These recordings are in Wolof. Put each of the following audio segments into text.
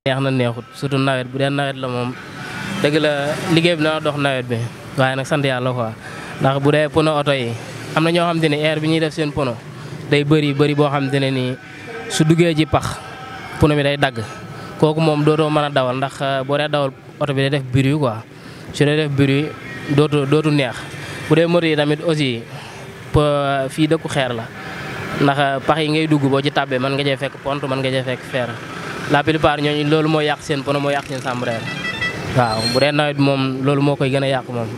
neex na neexut surtout nawet bu dee nawet la moom dëgg la liggéey bi dana dox nawet bi waaye nag sant yàlla quoi ndax bu dee pono oto yi am na ñoo xam te ne air bi ñuy def seen pono day bëri bëri boo xam te ne nii su duggee ci pax pono bi day dagg kooku moom dootoo mën a dawal ndax boo dee dawal oto bi day def bruit quoi su dee def bruit dootu dootu neex bu dee moto yi tamit aussi fii dëkku xeer la ndax pax yi ngay dugg boo ci tàbbee mën nga cee fekk pont mën nga cee fekk fer la plupart ñooñu loolu moo yàq seen pono moo yàq seen chambre waaw bu dee nawet bi moom loolu moo koy gën a yàq moom.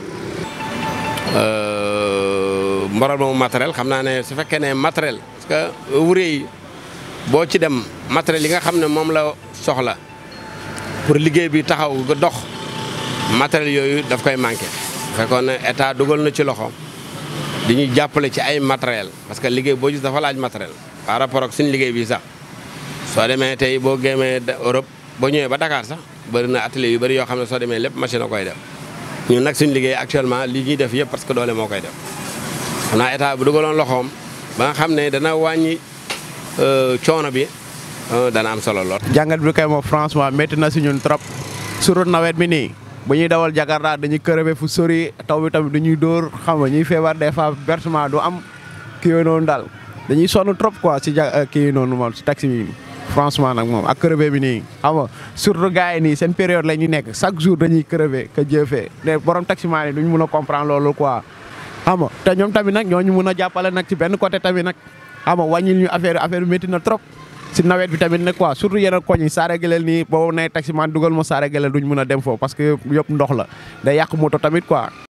mboral moomu matériel xam naa ne su fekkee ne matériel parce que ouvrier yi boo ci dem matériel yi nga xam ne moom la soxla pour liggéey bi taxaw nga dox matériel yooyu daf koy manqué. fekkoon ne état dugal na ci loxo di ñu jàppale ci ay matériel parce que liggéey boo gis dafa laaj matériel par rapport ak suñu liggéey bi sax soo demee tey boo gémmee Europe boo ñëwee ba Dakar sax bëri na atelier yu bëri yoo xam ne soo demee lépp machine a koy def ñun nag suñu liggéey actuellement li ñuy def yëpp parce que doole moo koy def xam naa état bu dugaloon loxoom ba nga xam ne dana wàññi coono bi dana am solo lool. jàngat bi kay moom franchement métti na si ñun trop surtout nawet bi nii bu ñuy dawal Jakarta dañuy crevé fu sori taw bi tamit dañuy dóor xam nga ñuy feebar des fois versement du am kii yooyu noonu daal dañuy sonn trop quoi si ja kii noonu moom si taxi bi franchement nag moom ak crevé bi nii xam nga surtout gars yi nii seen période la ñuy nekk chaque jour dañuy crevé que jëfee ne borom taximaan yi duñ mun a comprendre loolu quoi xam nga te ñoom tamit nag ñooñu mun a jàppale nag ci benn côté tamit nag xam nga wàññil ñu affaire affaire bi métti na trop si nawet bi tamit nag quoi surtout yeneen koñ yi saare geleel nii boobu nay taximaan dugal ma saare geleel duñ mun a dem foofu parce que yëpp ndox la day yàq moto tamit quoi